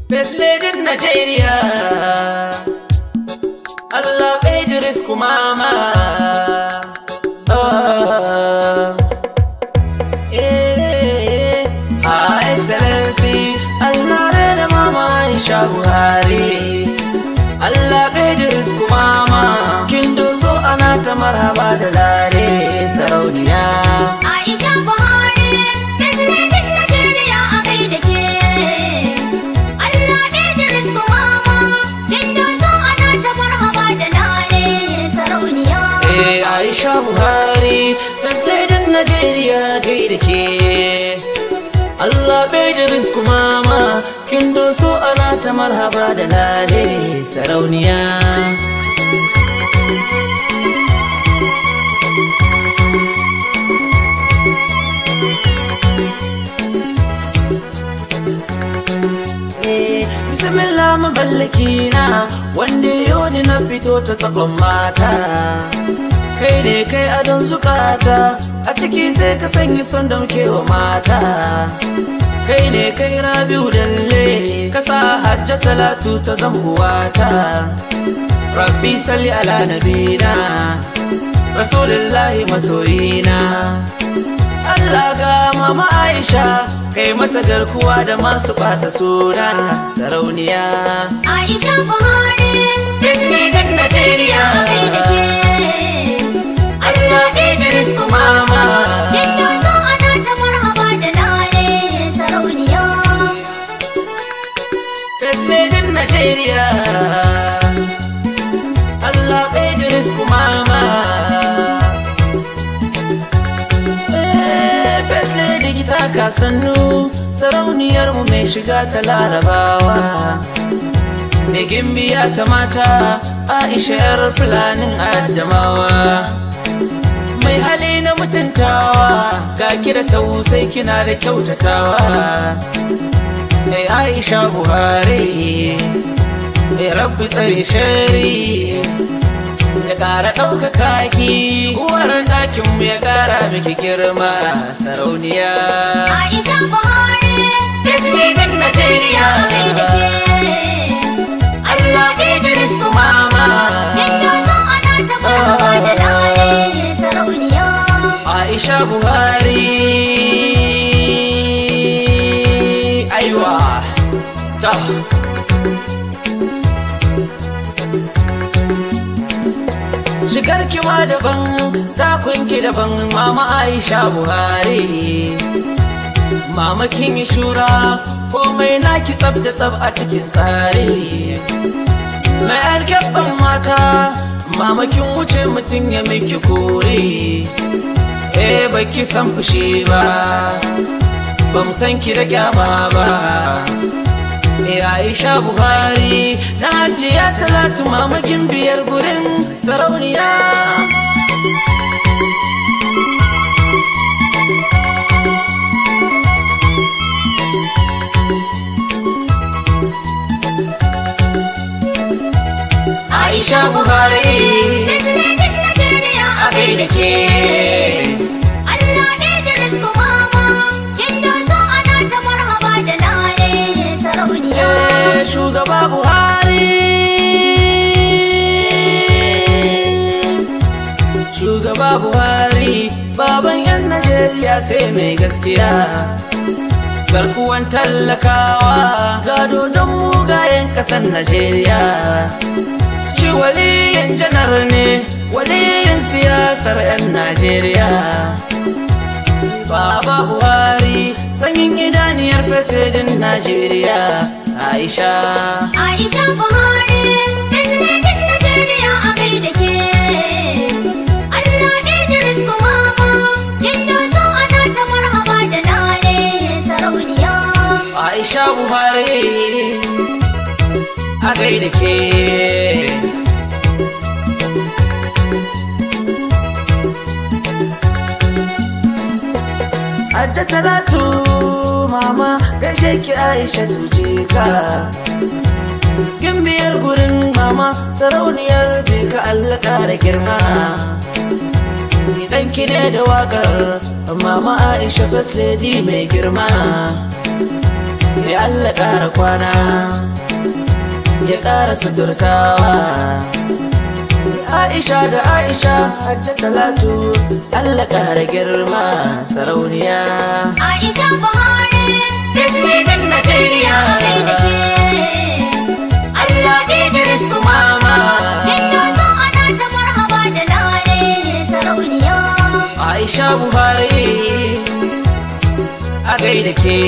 Best lady Nigeria Allah Idris Kumama oh. eh, Her Excellency Allah Reda Mama Aisha Buhari Allah Idris Kumama Kin doso ana ta marhaba da lare sarauniya Aisha Buhari, President Najeriya a kai da ke. Allah Idris Kumama, kin doso ana ta marhaba da lale sarauniya. Eh, Aisha Buhari, First Lady Najeriya gai da ke. Allah bai da rizku mama, kin doso ana ta marhaba da lale sarauniya. Eh, Bismillah maballaki na wanda yau ni na fito ta tsakon mata. kai ne kai adon zukata a ciki sai ka sanya son da muke wa mata kai ne kai rabiu dalle ka sa hajja talatu ta zambuwata rabbi salli ala nabina rasulullahi masoyina Allah ga mama Aisha kai mata garkuwa da masu ɓata suna sarauniya Aisha Buhari, President Najeriya a kai da ke. Allah Idris Kumama, kin doso ana ta marhaba da lale sarauniya. President Najeriya Allah Idris Kumama Eh, Best Lady ki taka sannu sarauniyar mu mai shiga ta larabawa Mai gimbiya ta mata Aisha yar fulanin Adamawa Mai hali na mutuntawa ga ki da tausai kina da kyautatawa Mai Aisha Buhari Mai rabbi tsare shari Ya ƙara ɗaukaka ki Uwar ɗakinmu ya ƙara miki girma sarauniya Aisha Buhari, President Najeriya a kai da ke. Allah Idris Kumama, kin doso ana ta marhaba da lale sarauniya. Aisha Buhari Aiwa Ta Shigar kima daban, takunki daban Mama Aisha Buhari Mama kin yi shura, komai naki tsab da tsab a cikin tsari Mai alkyabban mata, mama kin wuce mutum ya miki kore eh baki san fushi ba ban san ki da kyama ba eh Aisha Buhari na hajiya talatu mamakin biyar gurin sarauniya Aisha Buhari President Najeriya a kai da ke. Allah Idris Kumama, kin doso ana ta marhaba da lale sarauniya. Eh, shugaba Buhari Shugaba Buhari baban yan Najeriya sai mai gaskiya Garkuwan tallakawa gado don mugayen ƙasar Najeriya Shi waliyin janar ne waliyin siyasar 'yan Najeriya Baba Buhari sanyin idaniyar fesidin Najeriya Aisha Aisha Buhari, President Najeriya a kai da ke. Allah Idris Kumama, kin doso ana ta marhaba da lale sarauniya. Aisha Buhari a gaida ke Hajja Talatu mama gaishe ki Aisha tuje ka Gimbiyar gurin mama sarauniyar ka Allah ƙara girma Ni ɗanki ne da waƙar mama Aisha first lady mai girma ya Allah ƙara kwana ya ƙara suturtawa Aisha da Aisha hajja talatu Allah ƙara girma sarauniya Aisha Buhari Bismillah Najeriya kai da ke Allah Idris Mama Indo so ana ta marhaba da lale sarauniya Aisha Buhari a gaida ke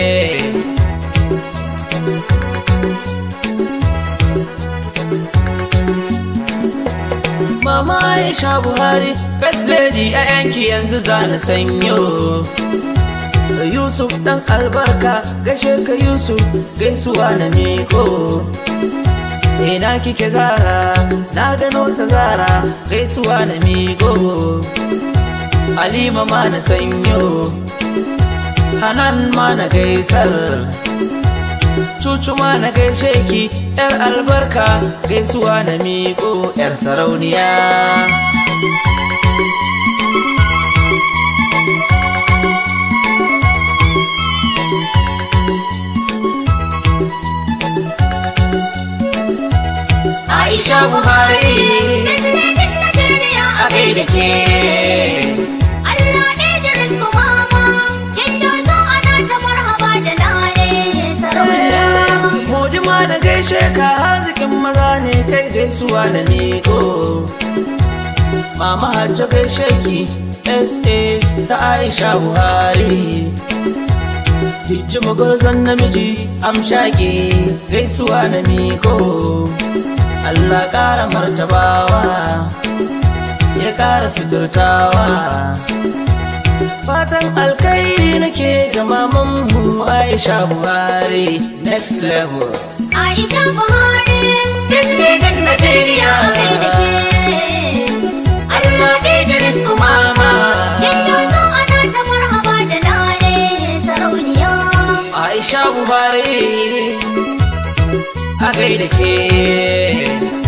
Mama Aisha Buhari First Lady a yanki yanzu za na sanyo Yusuf dan albarka gashe ka Yusuf gaisuwa na miko Ina kike zara na gano ta zara gaisuwa na miko Halima ma na sanyo Hanan ma na gaisar Cucu ma na gaishe ki ‘yar albarka gaisuwa na miƙo ‘yar sarauniya. Aisha Buhari Bismillah Najeriya a gaida ke. Allah Idris Kumama Indo so ana ta marhaba da lale sarauniya Modi ma na gaishe ka hazikin maza ne kai gaisuwa da miƙo. Mama hajjo gaishe ki SA ta Aisha Buhari. Jijji magozon namiji amshage gaisuwa na miƙo. Allah ƙara martabawa ya ƙara suturtawa. Fatan alkairi nake ga mamanmu Aisha Buhari next level. Aisha Buhari Bismillah Najeriya. kai da ke Allah Idris Umama. Indo so ana ta marhaba da lale sarauniya Aisha Buhari a gaida ke.